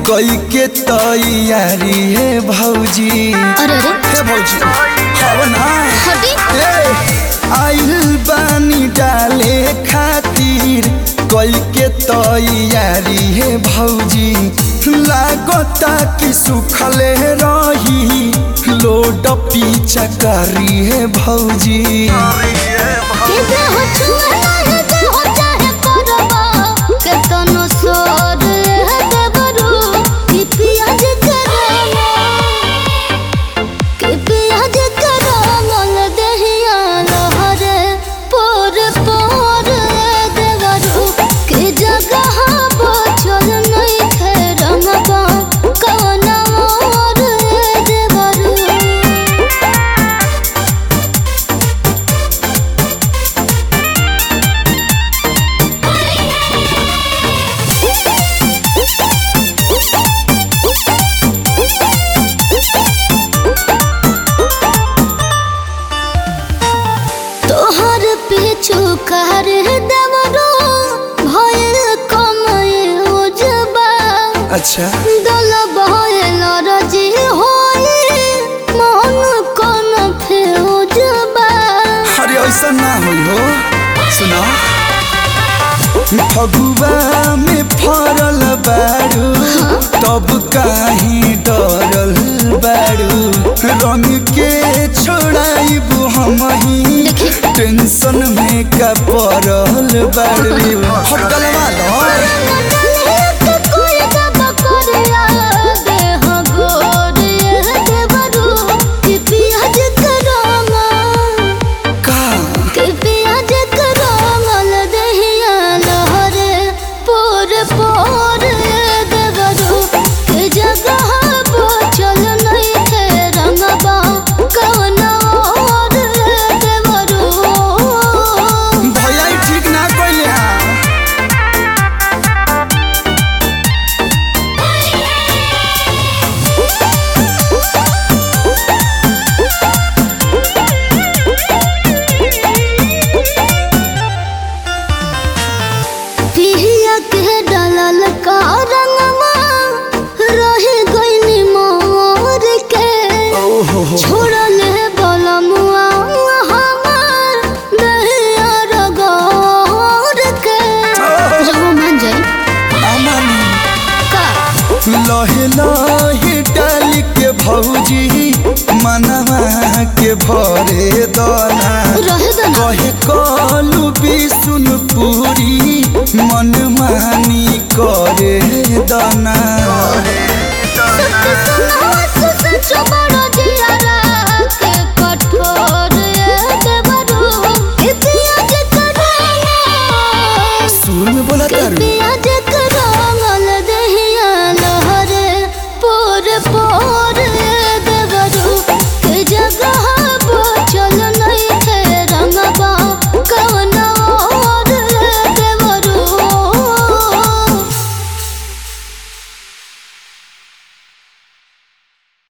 कई के तैयारी है भौजी अरे अरे हे भौजी हव ना हटी ए, आइल बानी डाले खातिर कई के तैयारी है भौजी लागता कि सुखले रही लोड पीछा करी है भौजी के दे हो छुआ है दे हो चाहे करबा के तनो सोर है देवरू कि पियाज करबा कि पियाज करबा देहिया लहरे पोर पोर देवरू कि जगह बचल नहीं थे रंगबा कवना मोर देवरू तोहर पीछू कर देवरो भयल कमय उजबा अच्छा दल भयल रजी होए मन कन फेउजबा अरे ऐसा ना होई हो सुना फगुआ में फरल बारू तब काहे डरल बारू रंग के छोड़ाइबू हम ही टेंशन में का पड़ल बारू हटलवा लो का प्याज करमल दहिया लहरे पोर पोर देवरू के जगह बचल नहीं थे रंगबा कवना और देवरू भैया ई ठीक ना कइले हां पिहिया के डलल का रंगवा रहे गइनी मोर के ओहो हो छोड़ल बलमुआ हमार दहिया रगोर के जब मान जाई अमन का लहे लहे डाल के भौजी मनवा के भरे दाना रहे दना कहे कलू बिसुन पूरी मन मानी करे दाना